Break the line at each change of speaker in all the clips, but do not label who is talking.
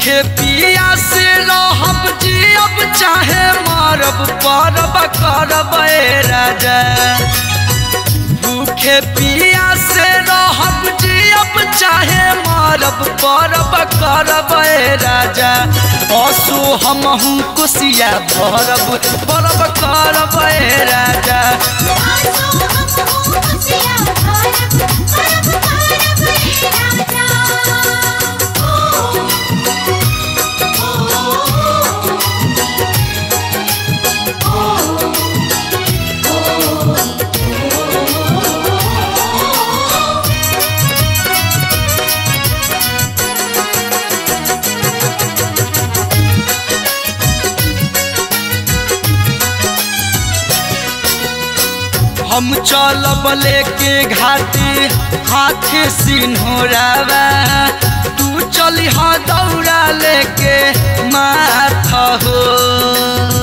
भूखे पिया से रहब जियब चाहे मरब परब करब ए राजा भूखे पिया से रहब जियब चाहे मरब परब करब ए राजा असो हमहू कुसिया भरब परब करब ए राजा
आसो हम खुशियाँ भारत परब परब हे राजा
हम चलब लेके घाटे हाथे सिन्होरावा तू चली हाँ दौड़ा लेके माथ हो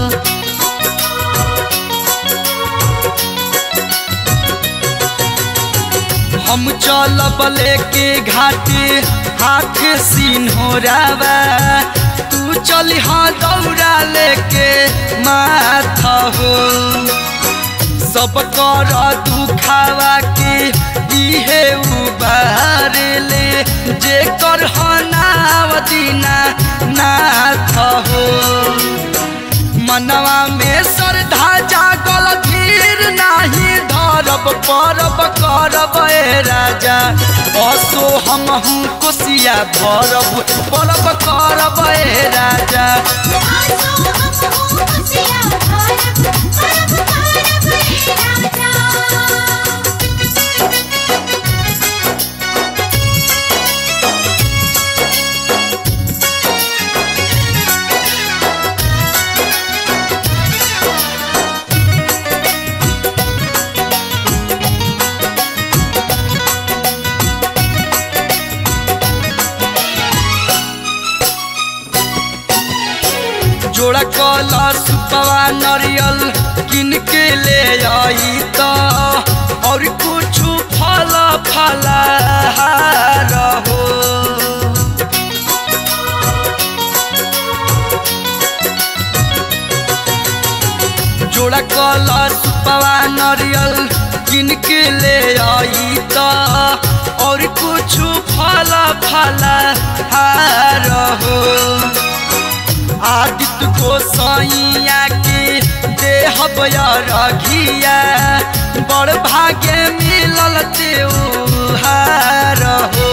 हम चलब लेके घाटे हाथे सिन्होरावा तू चली हाँ दौड़ा लेके माथ हो सब कर दुखावा के इहे उबार ले जे कर नाव दीना नाथ हो मनवा में श्रद्धा जागल धीर नाही धरब परब करब ए राजा असो हमहू कोसिया भरब परब करब ए राजा
आसो हम खुशियाँ भारत परब परब हे राजा
जोड़ा कला सुपवा नरियल किन के ले आई त और कुछ फल फलहार हो जोड़ा कला सुपवा नरियल किन के ले आई त और कुछ फल फलहार हो आदित्य गोसाइया के देह रघिया बड़ भाग्य मिलल त्योहार हो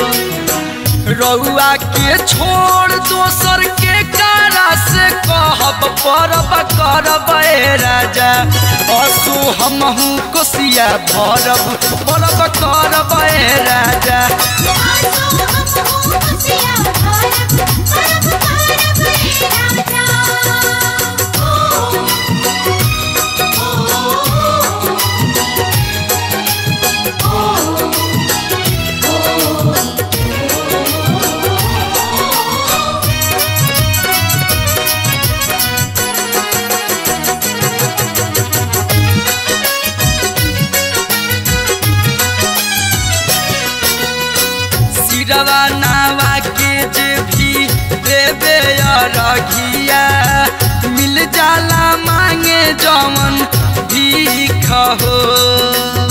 रउआ के छोड़ दोसर के कारा से कहब परब करब ए राजा असो हमहू कोसिया भरब परब करब ए राजा
आसो हम खुशियाँ भारत परब परब हे राजा
सिरवा नावा के जे भी देवे रघिया मिल जाला मांगे जमन भीख हो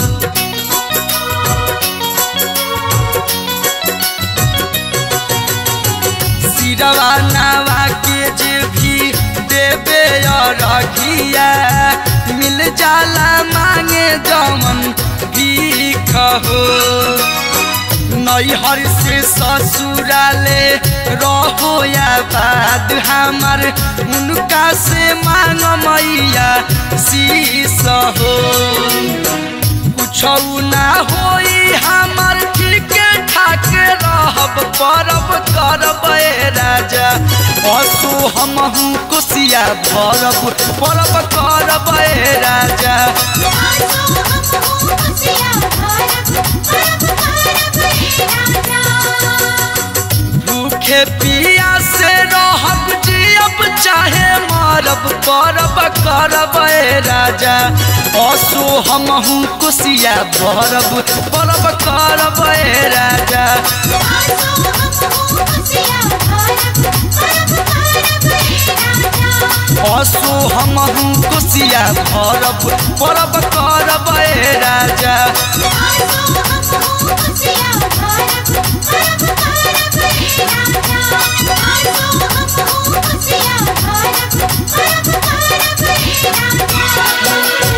सिरवा नावा के जे भी देवे रघिया मिल जाला मांगे जमन भीख हो नैहर से ससुराले रहो या बाद हमार उनका से मांग मैया शीस हो कुछ ना होई हमार ठीक ठाक रहब परब करब ए राजा असो हमहू कोसिया भरब परब करब ए राजा
आसो हम खुशियाँ भारत परब परब हे राजा
भूखे पिया से रहब जियब चाहे मरब परब करब ए राजा असो हमहू कोसिया भरब परब करब ए राजा
आसो हम खुशियाँ भारत
असो हमहू कोसिया भरब परब करब ए राजा
आसो हमहु खुशिया भरब परब करब हे राजा आसो हमहु खुशिया भरब परब करब हे राजा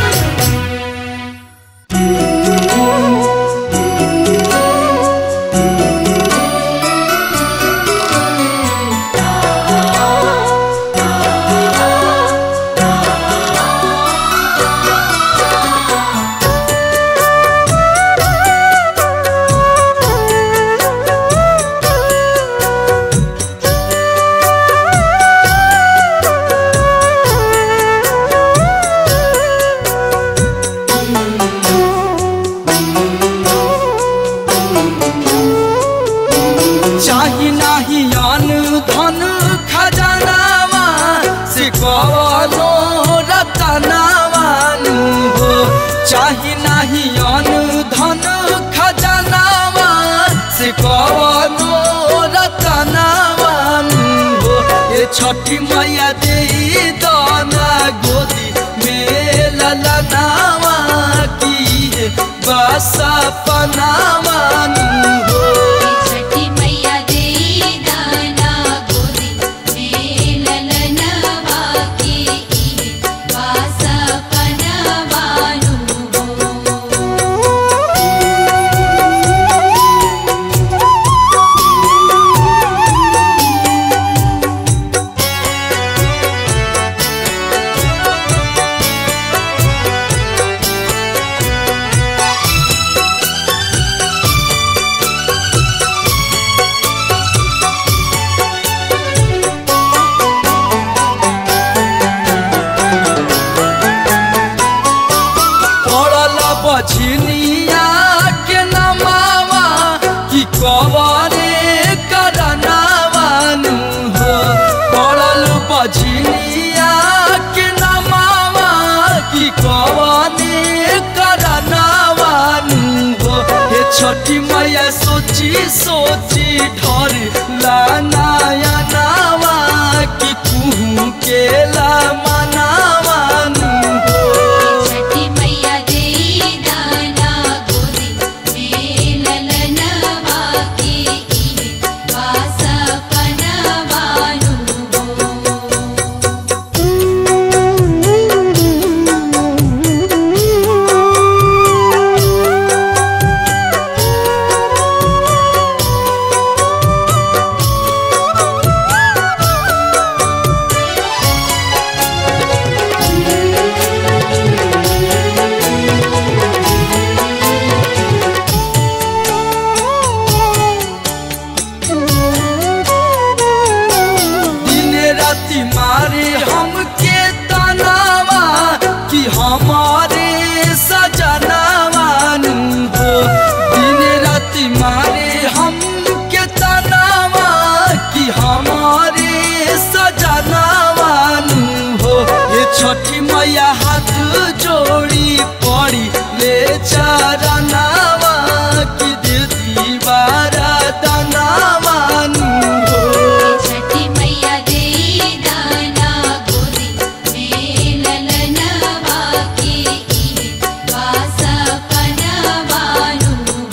चाही नाही अन धन खजानावा से कवनो रतनावानु हो चाही नाही अन धन खजानावा से कवनो रतनावानु हो ये छठी मैया दे दाना गोदी में ललनावा की बसा पनावानु हो
छठी मैया दे दाना गोदी में ललनवा के इहे वास पनवानु
पड़ल बछनिया के नमावा कि कवरे करनावानु हो पड़ल बछनिया के नमावा कि कवरे करनावानु हो हे छठी मैया सोची सोची ढर लानाया नावा कि कुहू के ला मनावानु हो
छठी मैया दे दाना गोदी में ललनवा के इहे वास पनवानु
दिन राति मारे हमके तनावा कि हमारे सजनावानु हो दिन राति मारे हमके तनावा कि हमारे सजनावानु हो ये छठी मैया हाथ जोड़ी पड़ी ले चरनावा कि दीदी बारा दनावानु हो
छठी मैया दे दाना गोदी में ललनवा के इहे वास पनवानु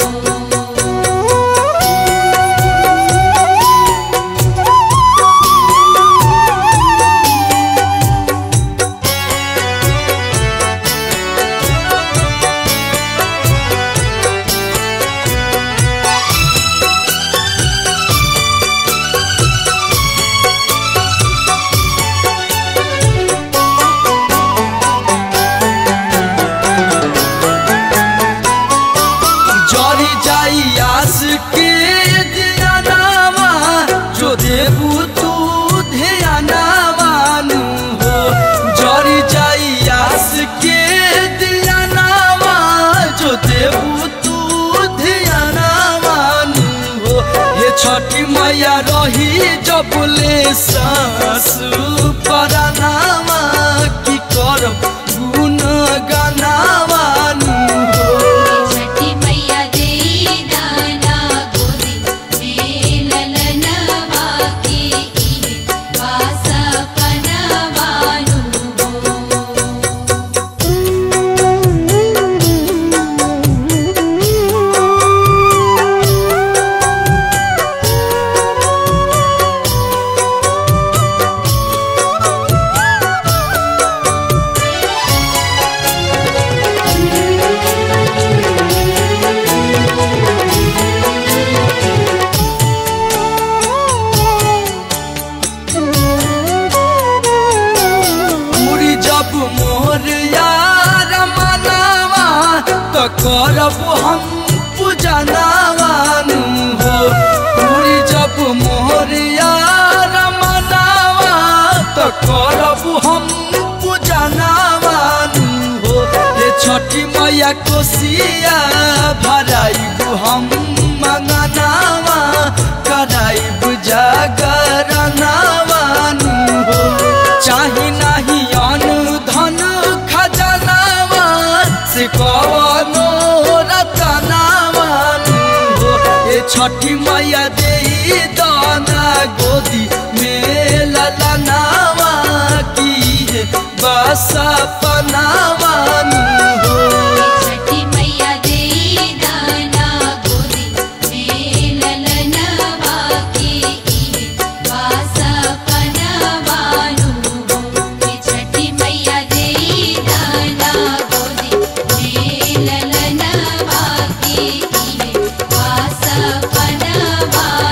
जरी जाई आस के ध्यानावा जो देबू तू ध्यानावानु हो जरी जाई आस के ध्यानावा जो देबू तू ध्यानावानु हो ये छठी मैया रही जबले सास परानावा की करब गुण गानावानु हो
छठी मैया दे दाना गोदी में ललनवा के इहे वास पनवानु
करब हम पूजनावानु हो पूरी जब मोहरिया रमनावा तो करब हम पूजनावानु हो ये छठी मैया कोसिया भराइबु हम मंगनावा कराइबु जागरनावानु हो चाही नाही अनु धन खजनावा से कवनो रतनावानु हो ये छठी मैया देई दाना गोदी में ललनावा की बस पनावानु हो
छठी मैया देई दाना गोदी में ललनवा के इहे वासा पनवानु हो छठी मैया देई दाना गोदी में ललनवा के इहे वासा पनवानु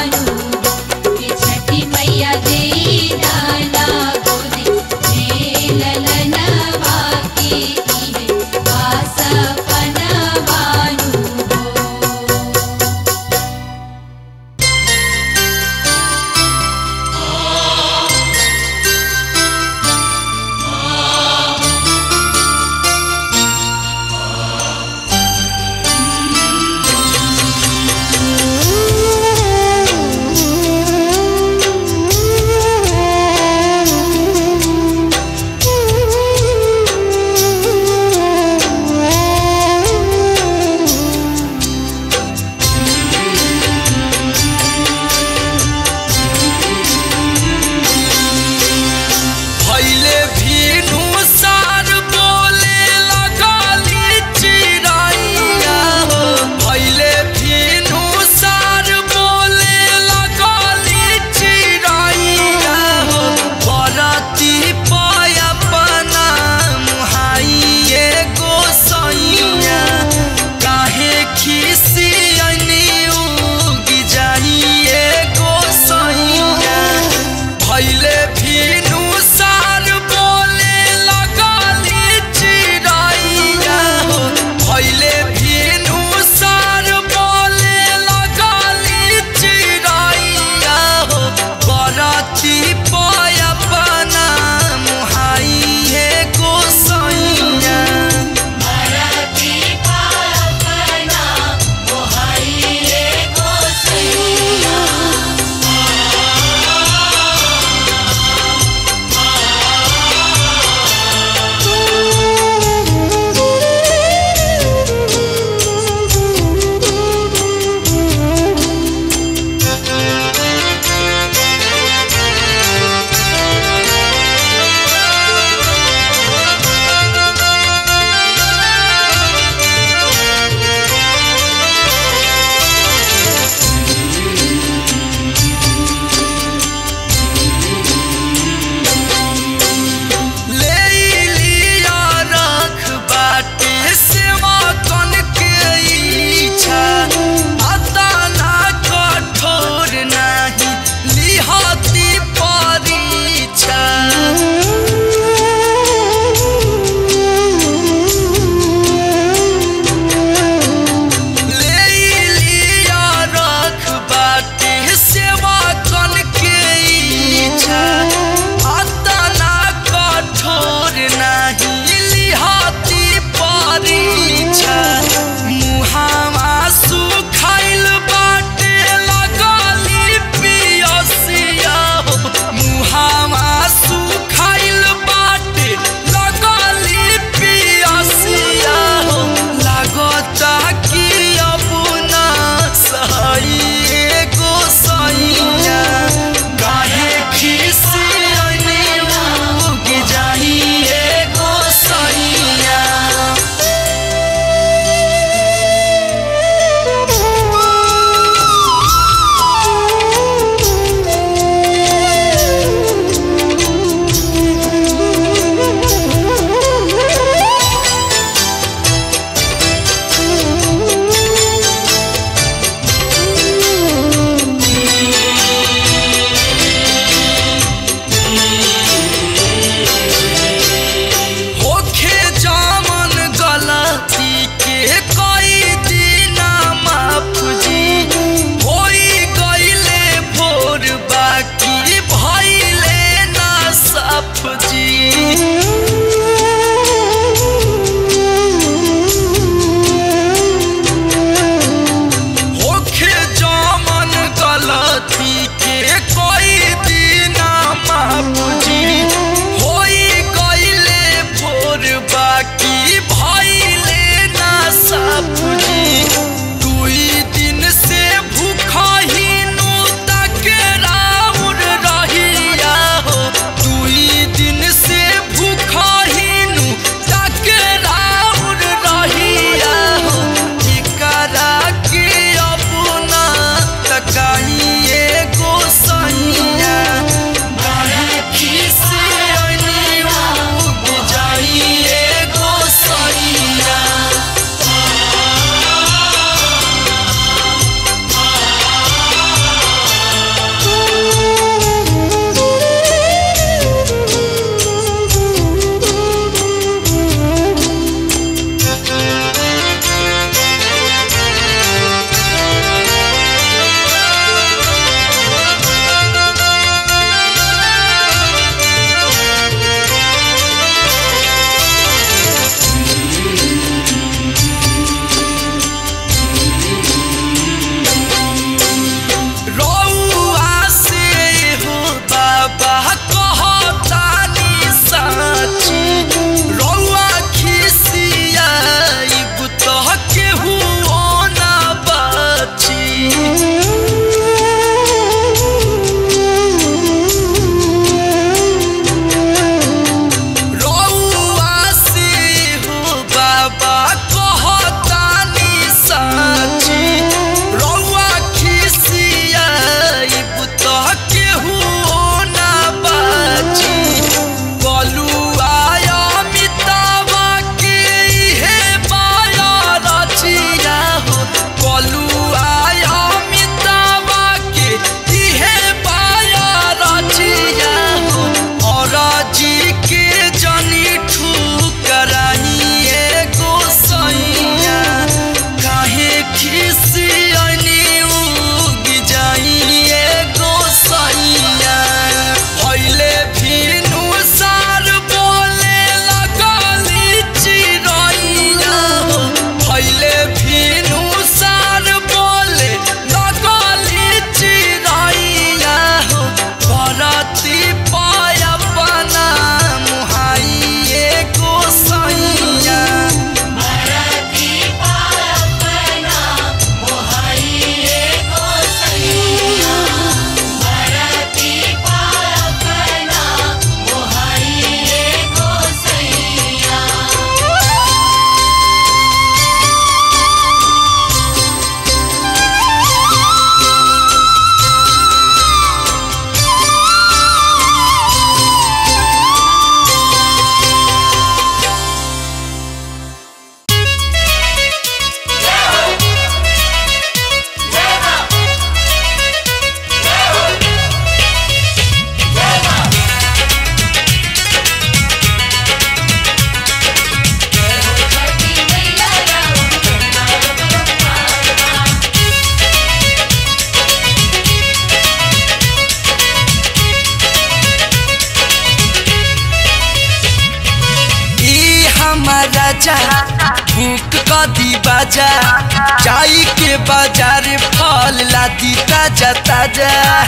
राजा भूख कदी बाजा जाई के बाजार फल लादी ताजा ताजा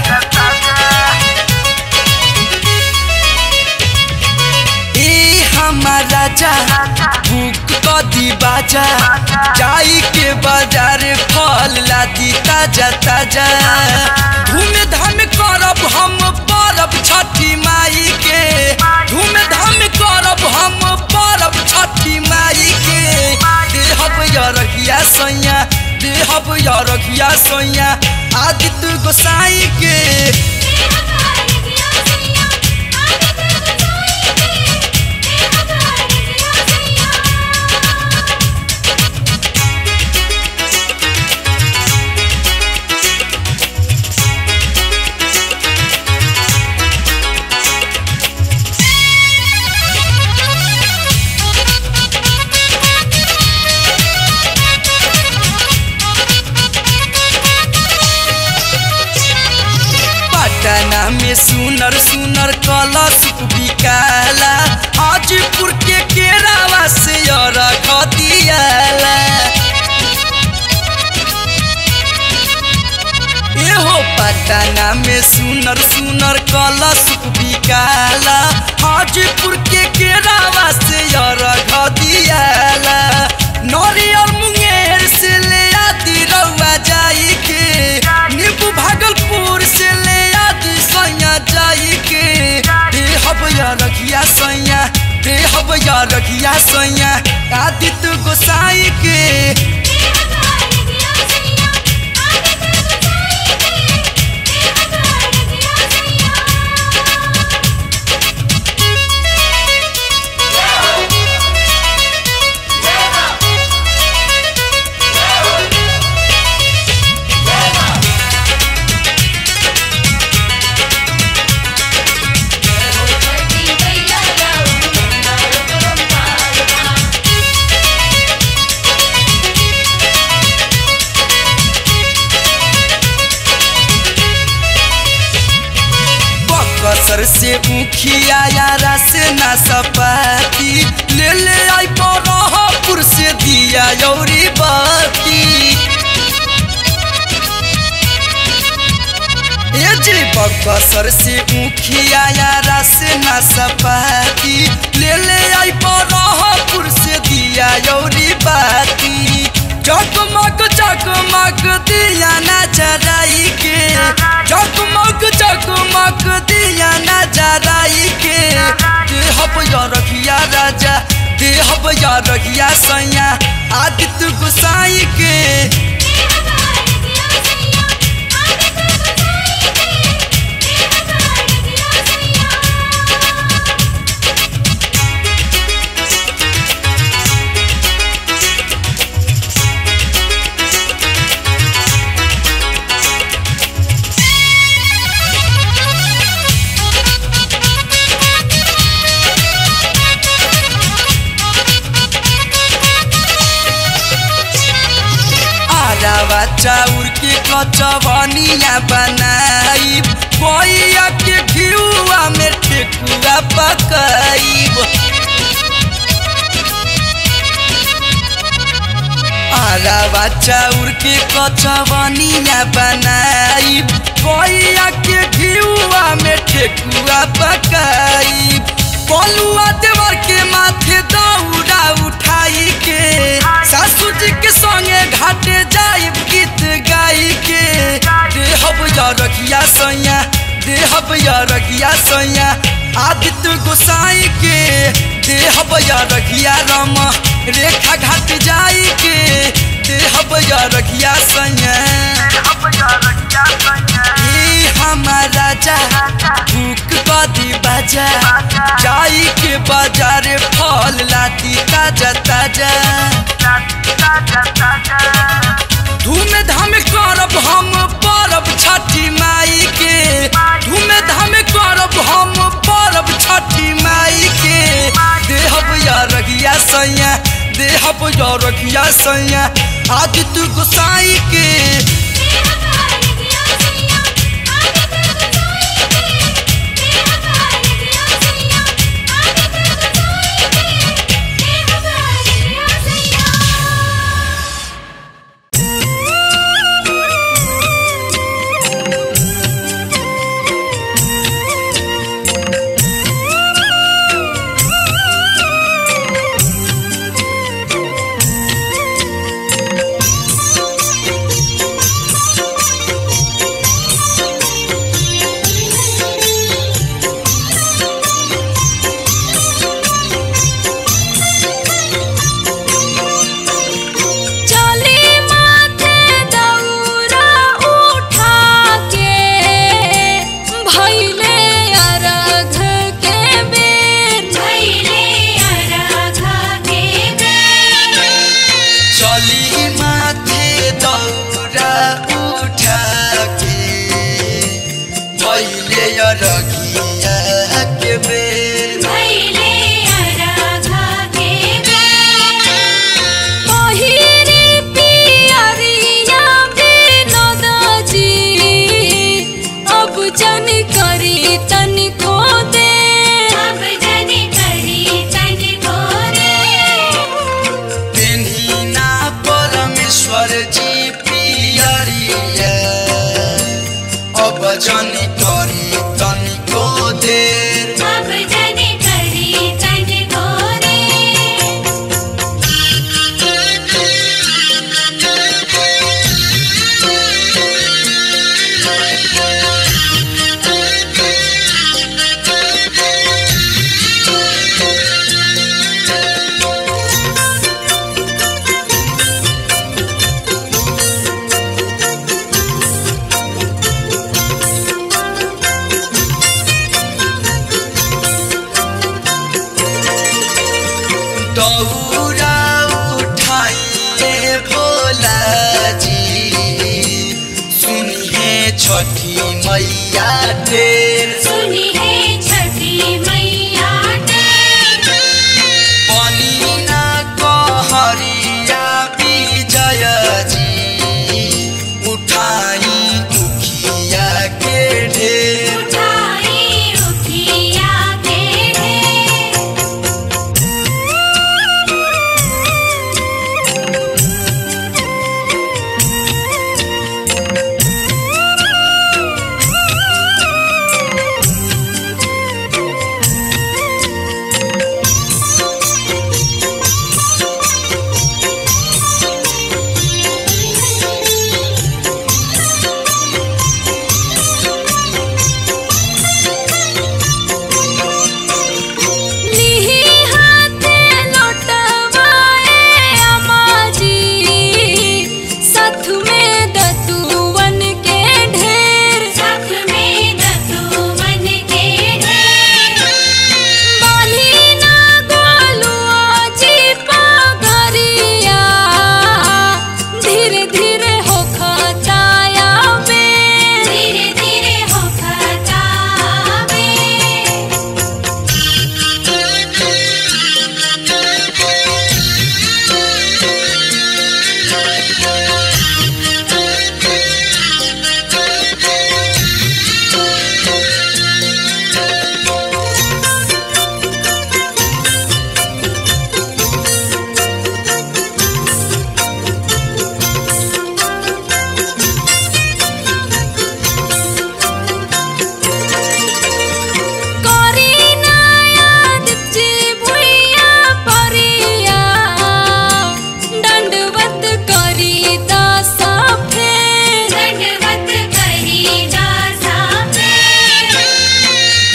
ए हमार राजा भूख कदी बाजा जाई के बाजार फल लादी ताजा ताजा धूम धाम करब हम परब छठी माई के धूम धाम करब हम परब छठी माई के देहब यरगिया सैया देहब यरगिया सैया आदित्य गोसाई के पटना में सुनर सुनर कलश बिकाला हाजीपुर के केरावा से रख दियाला एहो पटना में सुनर सुनर कलश बिकाला हाजीपुर के केरावा से रख दियाला नरियर मुंगेर से ले आदि रउआ जाई के नींबू भागलपुर से ले आदि सैया जाई के देहब या रखिया सैया देहब या रखिया सैया आदित्य गोसाई के बकसर से मुखिया यारा से ना सपाती ले ले आई बरहपुर से दिया यौरी बाती ए जी बकसर से मुखिया यारा से ना सपाती ले ले आई बरहपुर से दिया यौरी बाती जगमग जगमग दिया ना जराई के जगमग जगमग दिया ना जराई के देहब या रखिया राजा देहब या रखिया सैया आदित्य गोसाई के आरावा चाउर के कचवनिया बनाई कोइया के घिउआ में ठेकुआ पकाईब आरावा चाउर के कचवनिया बनाई कोइया के घिउआ में ठेकुआ पकाईब बलुआ देवर के माथे दौड़ा उठाई के सासू जी के संगे घाटे जाइब गीत गाई के देहब या रखिया सैया देहब या रखिया सैया आदित्य गोसाई के देहब या रखिया राम रेखा घाट जाई के देहब या रखिया सैया ई हमार राजा भूख कदी बाजा जाई के बाजारे फल लाती ताजा ताजा धूम धाम करब हम परब छठी माई के धूम धाम करब हम परब छठी माई के देहब या रगिया सैया देहब या रगिया सैया आदित्य गोसाई के
Thank you.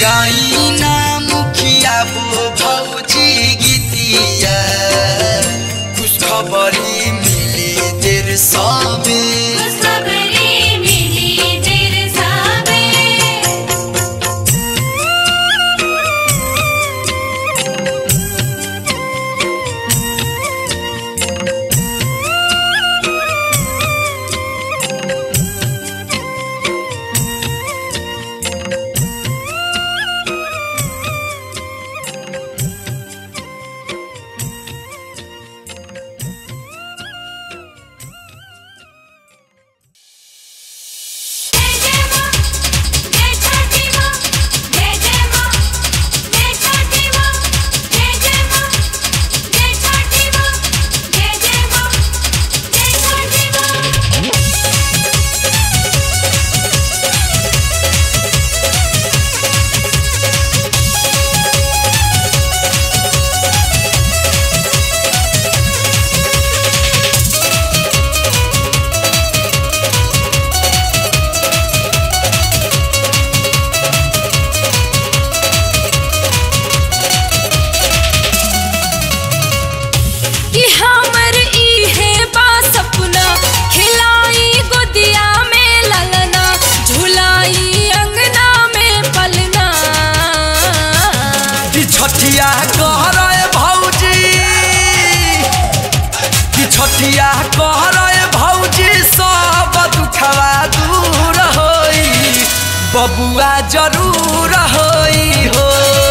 गाइना मुखिया बो भौजी गीतिया खुशखबरी मिली देर सबे
सबरी मिली देर साबे जय जय मां जय छठी मां जय जय मां जय छठी मां जय जय मां जय छठी मां जय जय मां जय छठी मां कि हमर इहे बा सपना खिलाई गोदिया में ललना झुलाई अंगना में पलना
कि छठिया कह रहे भौजी कि छठिया कह रहे भौजी सब दुखवा दूर होई बबुआ जरूर होई हो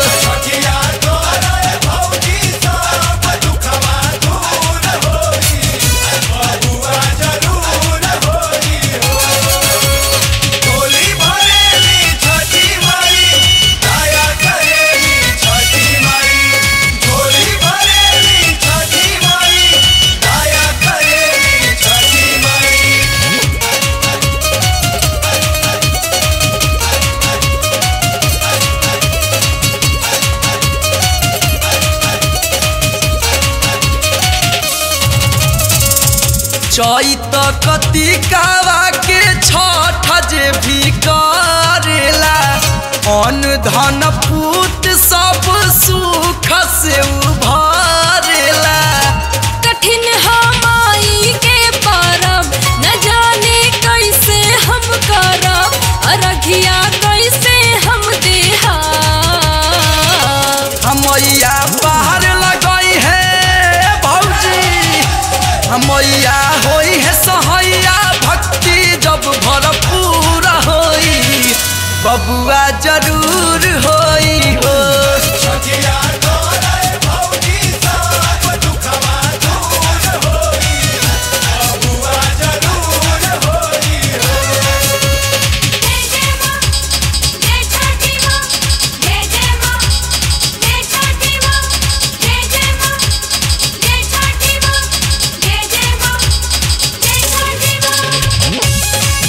चैत कतिकावा के छठ जे भी करेला अन्न धन पूत सब सुख से उभरेला
कठिन हमाई के परब न जाने कैसे हम करब अरघिया कैसे हम देहा
हमैया बाहर लगई है भौजी हमैया होई है सहैया भक्ति जब भरपूर होई बबुआ जरूर होई हो
जय जय मां जय छठी मां जय जय मां जय छठी मां जय जय मां जय छठी मां जय जय मां जय छठी मां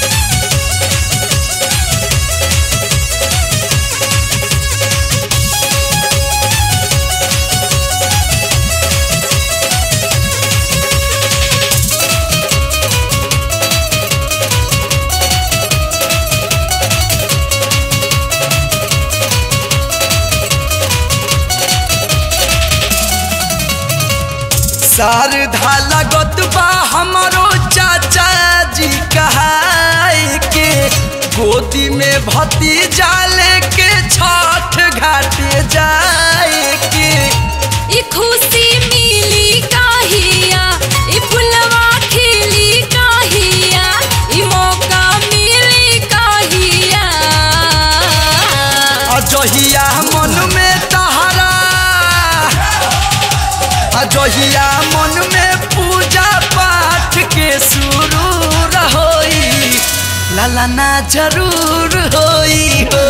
शारदा लगत बा हमारो चाचा जी कहाई के गोदी में भतीजा लेके छठ घाटे जाए के
ई खुशी मिली काहिया ई फुलवा खिली काहिया ई मौका मिली काहिया
अजहिया मन में तहरा अजहिया मन में पूजा पाठ के शुरू होई लालाना जरूर होई हो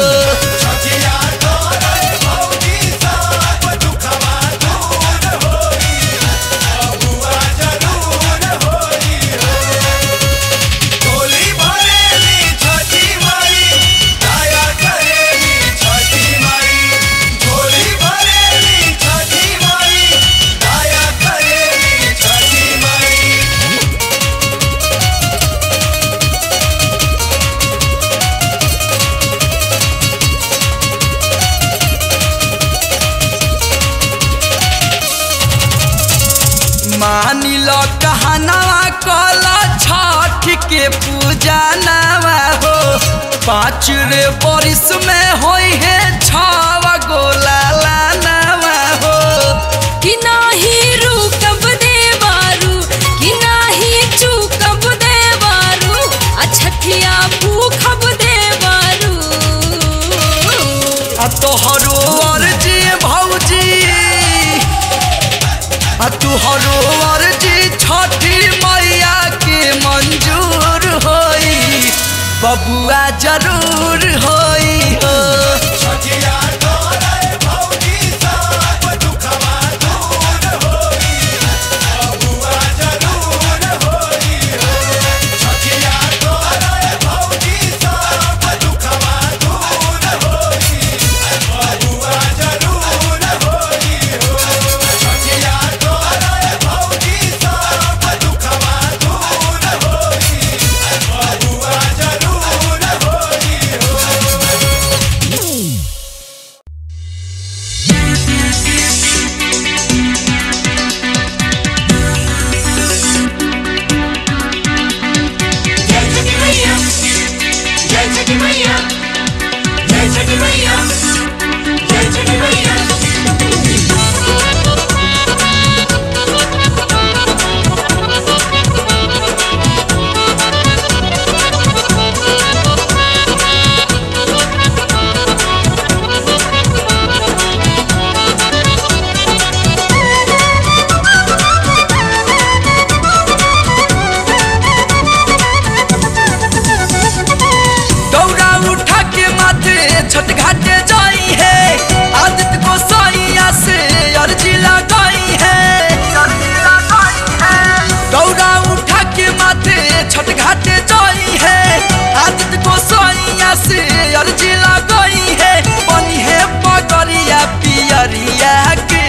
मानी लो कहनावा कला छठ के पूजा नवा हो पाँच रे बरिस में होई है छावा गोला लानवा हो
कि नाही रुकब देवारू कि नाही चूकब देवारू अछठिया भूखब देवारू
आ तोहरो अर्जी भौजी आ तोहरो अर्जी छठी मैया के मंजूर होई बबुआ जरूर होई हो
जय छठी मैया जय छठी मैया जय छठी मैया जय छठी मैया
दौड़ा उठा के माथे छठ घाटे जाई है आदित्य को सैया से अर्जी लगाई है दौड़ा उठा के माथे छठ घाटे जाई है आदित्य को सैया से अर्जी लगाई है बनी है पगरिया पियरिया के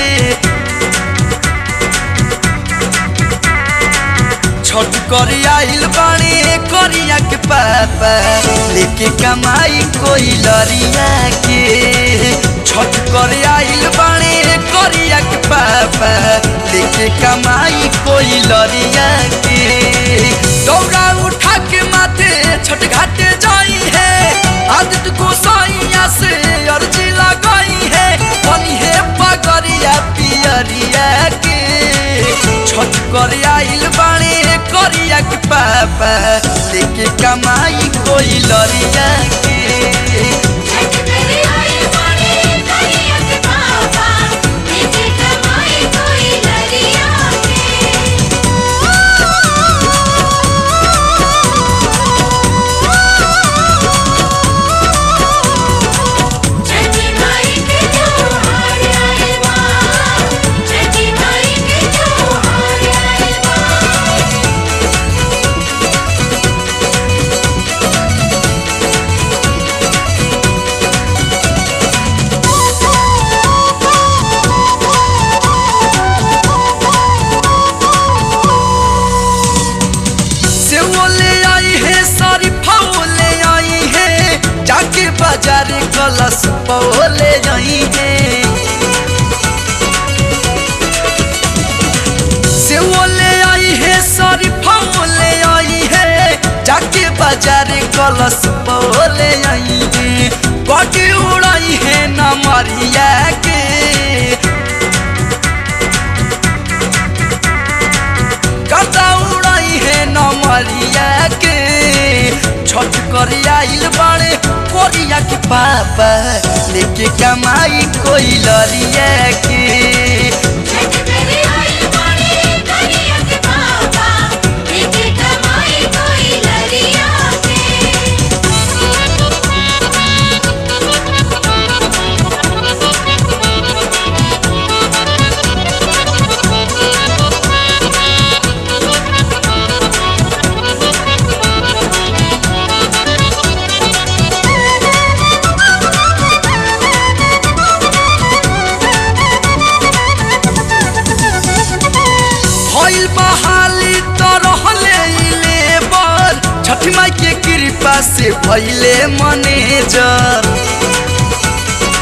छठ करिया आइल बाणी करिया के पापा लेके कमाई कोई लरिया के छठ करिया आइल बाणी करिया के पापा लेके कमाई कोई लरिया के दौड़ा उठा के माथे छठ घाटे जाई है आदित्य गोसाइया से अर्जी लगाई है बनी है पगरिया पियरिया के छठ कर आइल बाणे करिया के पापा लेके कमाई कोई लरिया के
छठ करे आई माने करिया के पापा लेके कमाई कोई लरिया के छठी माई के त्योहार आए बा छठी माई के त्योहार आए बा
से वो ले आई है सारी फाओ ले आई है जाके बाजार कलश पाओ ले आई है से वो ले आई है सारी फाओ ले आई है जाके बाजार कलश पाओ ले आई है बाटी उड़ाई है ना मारिया के कता उड़ाई है नमरिया के छठ कर आइल बाड़े कोरिया के पापा लेके कमाई कोई लरिया के
छठ करे आई माने करिया के पापा लेके कमाई कोई लरिया
भइल बहाली तो रहले लेबर छठ माई के कृपा से भइले मैनेजर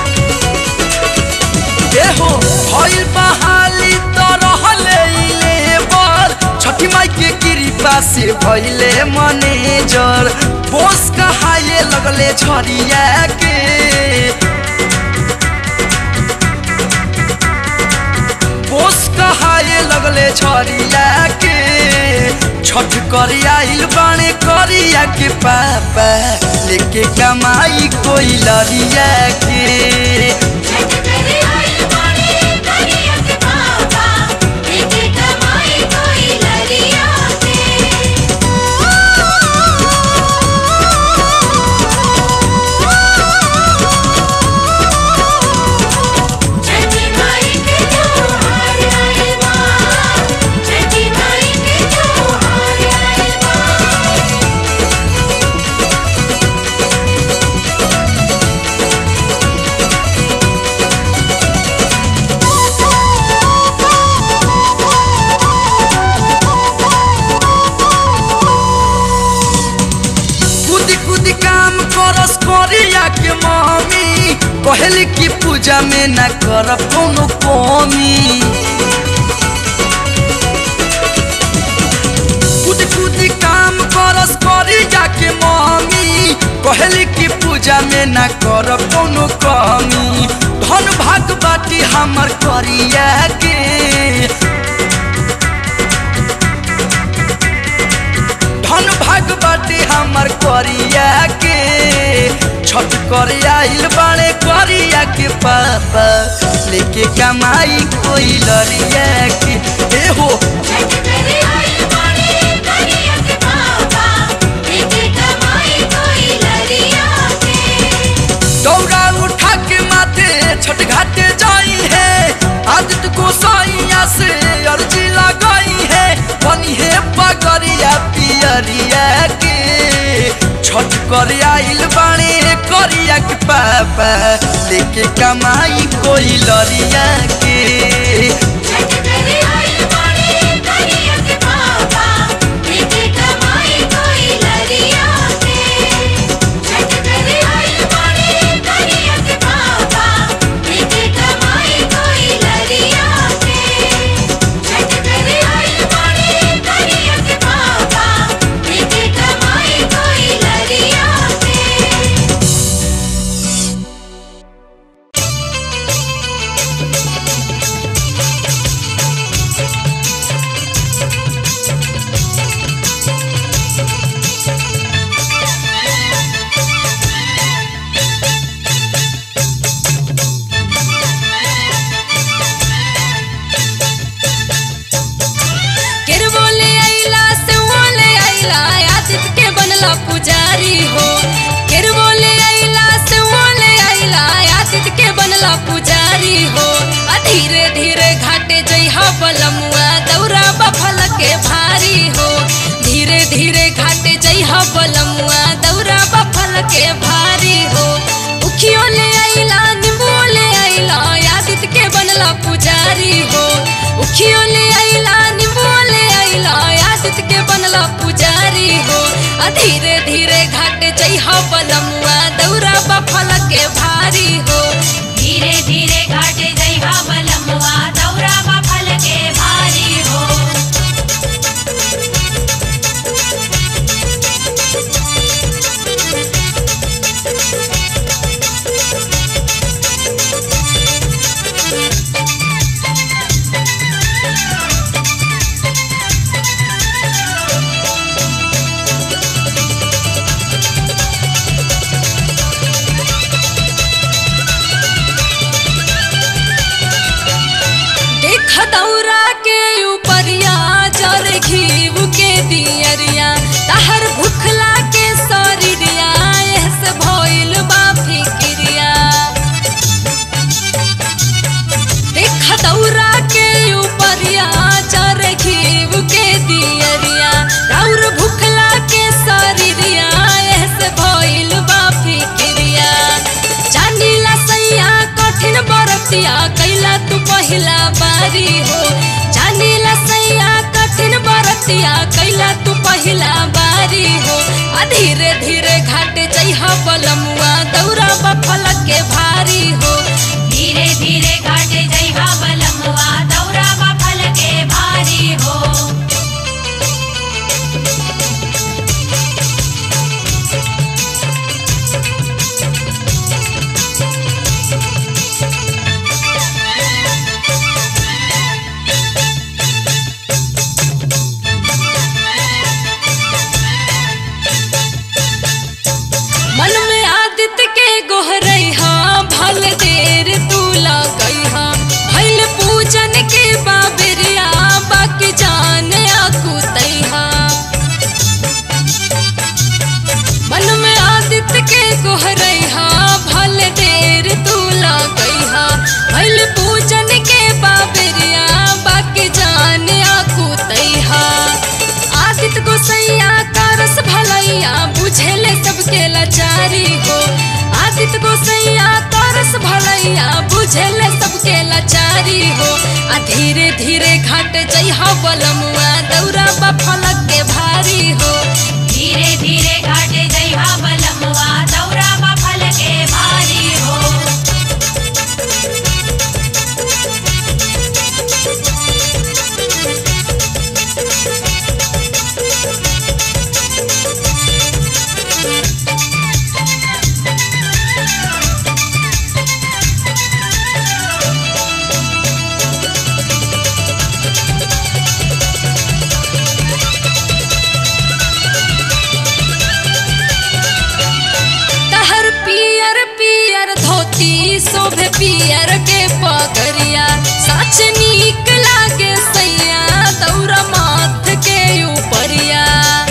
ए हो भइल बहाली तो रहले भैले मैनेजर बोस कहाए लगले छरिया के बोस कहाए लगले छरिया के छठ कर आइल बाणे करिया के पापा लेके कमाई कोई लरिया के
छठ करे आई बाड़े करिया के पापा लेके कमाई कोई लरिया के छठी माई के त्योहार आइल बा छठी माई के त्योहार आइल बा
कूदी कूदी काम करस करिया के मम्मी कहली कि पूजा में न कर कोनो कमी कूदी कूदी काम करस करिया के मम्मी कहली कि पूजा में न कर कोनो कमी धन भाग बाटी हमर करिया के धन भाग बाटी हमर करिया के छठ कर आइल बाड़े करिया के पापा लेके कमाई कोई लरिया के ए हो
छठ करे आई बाड़े करिया के पापा लेके कमाई कोई लरिया के
दौड़ा उठा के माथे छठ घाटे जाई है आदित्य गोसाइया से अर्जी लगाई है बनी है पगरिया पियरिया के छठ कर आइल बाणे करिया के पापा लेके कमाई कोई लरिया के
छठ करे आई बाड़े करिया के पापा लेके कमाई कोई लरिया के छठ करे आई बाड़े करिया के पापा लेके कमाई कोई लरिया के छठ करे आई बाड़े करिया के पापा लेके कमाई कोई लरिया के
केर बोले आइला से बोले आइला आदित के बनला पुजारी हो केर बोले आइला से बोले आइला आदित के बनला पुजारी हो आ धीरे धीरे घाटे जइहा बलमुआ दौरा बफल के भारी हो धीरे धीरे घाटे जइहा बलमुआ दौरा बफल के भारी हो उखियो ले आइला नींबू ले आइला आदित के बनला पुजारी हो उखियो ले आइला नींबू ले आइला आदित के बनला पुजारी हो आ धीरे धीरे घाट जइहा बलमुआ दौरा बफल के भारी हो
धीरे धीरे घाटे जइहा बलमुआ दौरा फल के भारी हो
देख दौरा के ऊपरिया जर घीव के दियरिया तहर भुखला के शरीरिया एहस भइल बा फिक्रिया देख दौरा के ऊपरिया जर घीव के दियरिया राउर भुखला के शरीरिया एहस भइल बा फिक्रिया जानिला सैया कठिन बरतिया कैला तू पहिला बारी हो जानिला सैया कठिन बरतिया कैला तू पहिला बारी हो आ धीरे धीरे घाटे जइहा बलमुआ दौरा बफल के भारी हो
धीरे धीरे घाटे जइहा बलमुआ दौरा फल के भारी हो
आदित गोसैया तरस भलैया बुझेले सबके लाचारी हो आ धीरे धीरे घाट जइहा बलमुआ दौरा बा फलक के भारी हो
धीरे धीरे घाटे जइहा बलमुआ दौरा बा फल के भारी हो
तहर पियर पियर धोती शोभे पियर के पगरिया सच नीक लागे सैया दौरा माथ के ऊपरिया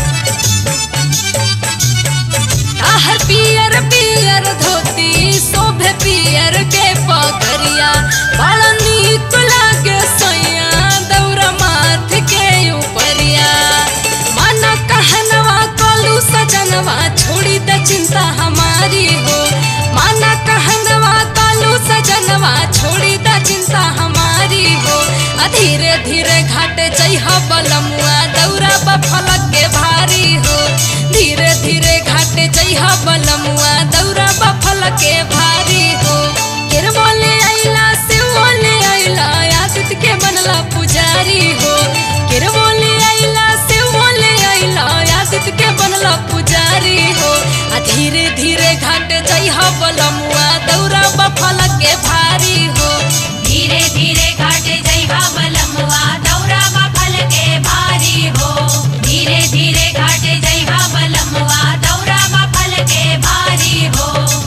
तहर पियर पियर धोती शोभे पियर के पगरिया बड़ा नीक लागे सैया दौरा माथ के ऊपरिया मन कहनवा कलू सजनवा छोड़ी द चिंता हमारी हो माना कहनवा कालू सजनवा छोड़ी द चिंता हमारी हो आ धीरे धीरे घाटे जइहा बलमुआ दौरा बा फलक के भारी हो धीरे धीरे घाटे जइहा बलमुआ दौरा बा फलक के भारी हो केर बोले आइला से बोले आइला आदित के बनला पुजारी हो केर बोले आइला से बोले आइला आदित के बनला पुजारी हो आ धीरे धीरे घाट जइहा बलमुआ दौरा बा फलक के भारी हो
धीरे धीरे घाटे जइहा बलमुआ दौरा बा फल के भारी हो धीरे धीरे घाटे जइहा बलमुआ दौरा बा फल के भारी हो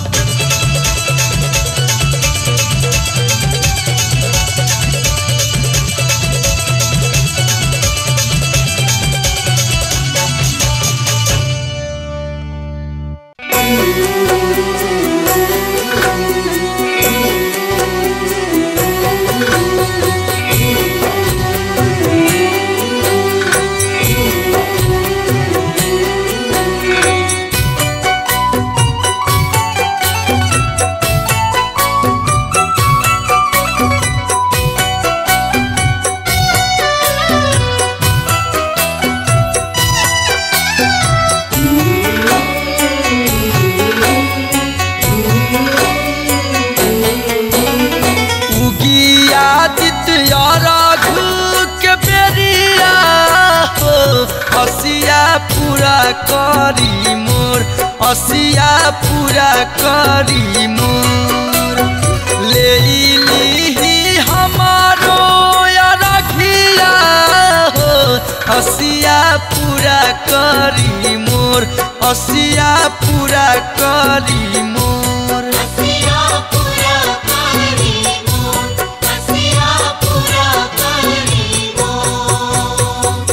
उगियादित्य रघु के बेरिया हो हसिया पूरा करी मोर हसिया पूरा करी मोर ले लीही हमारो या रखिया हो हसिया पूरा करी मोर हसिया पूरा करी मोर
हसिया पूरा करी मोर हसिया पूरा करी मोर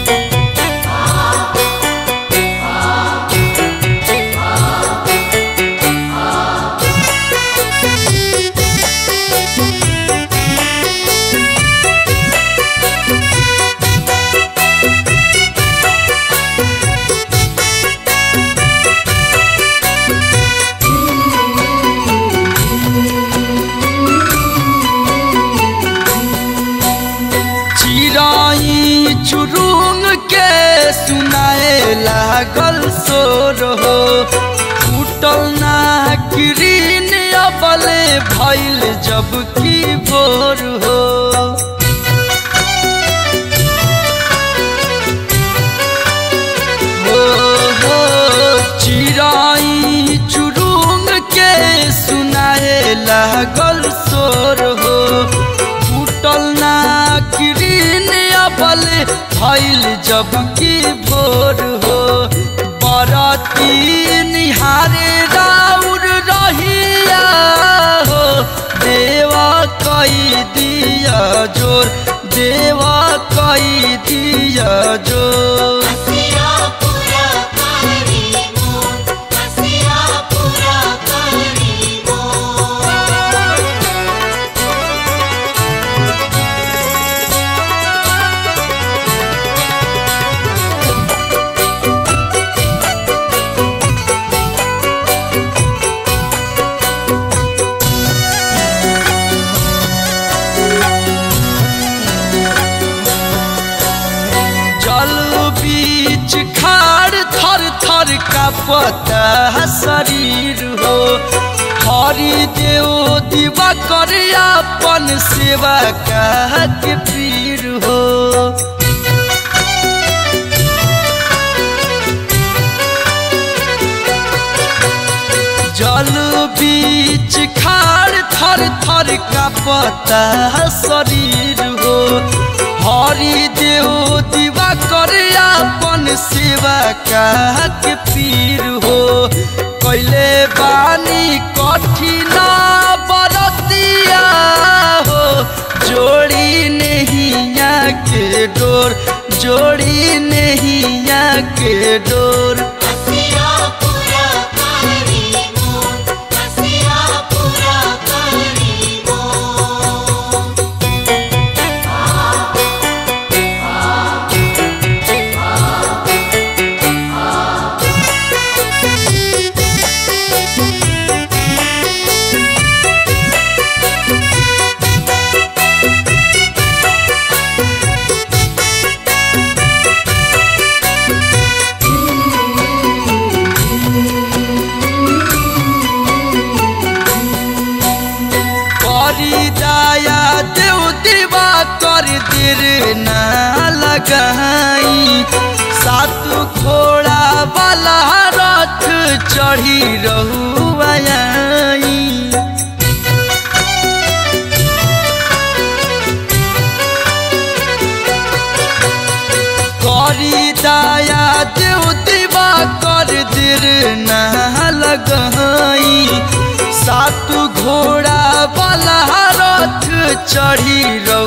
चिराई चुरुंग के सुनाए लागल सोर हो फूटल ना किरीन अबले भइल जब की भोर हो हो हो चिराई चुरुंग के सुनाए लागल सोर हो फूटल ना किरीन अबल भइल जब की भोर हो बरती निहारे राउर रहिया हो देवा कई दिया जोर देवा कई दिया जोर
हसिया पूरा करी मोर हसिया पूरा करी मोर
हो कापता शरीर हो हरि देव दिवा कर अपन सेवा का के पीर हो जल बीच खाड़ थर थर का पता शरीर हो हरि देव दिवा कर अपन सेवा का के पीर हो कैले बानी कठिन बरतिया हो जोड़ी नैया के डोर जोड़ी नैया के डोर
हसिया पूरा करी मोर हसिया पूरा करी मोर
करी दया देव दिवा कर दिर ना लगाई सात घोड़ा वाला रथ चढ़ी रहू आई करी दया देव दिवा कर दिर ना लगाई सात घोड़ा वाला रथ चढ़ी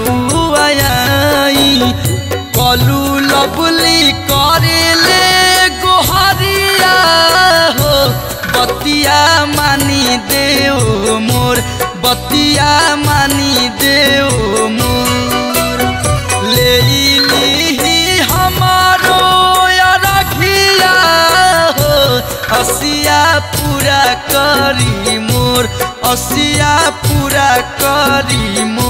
रउआई कलू लबली करे ले गोहरिया हो बतिया मानी देव मोर बतिया मानी देव मोर ले ली हमारो या रखिया हो असिया पूरा करी मोर असिया पूरा करी मोर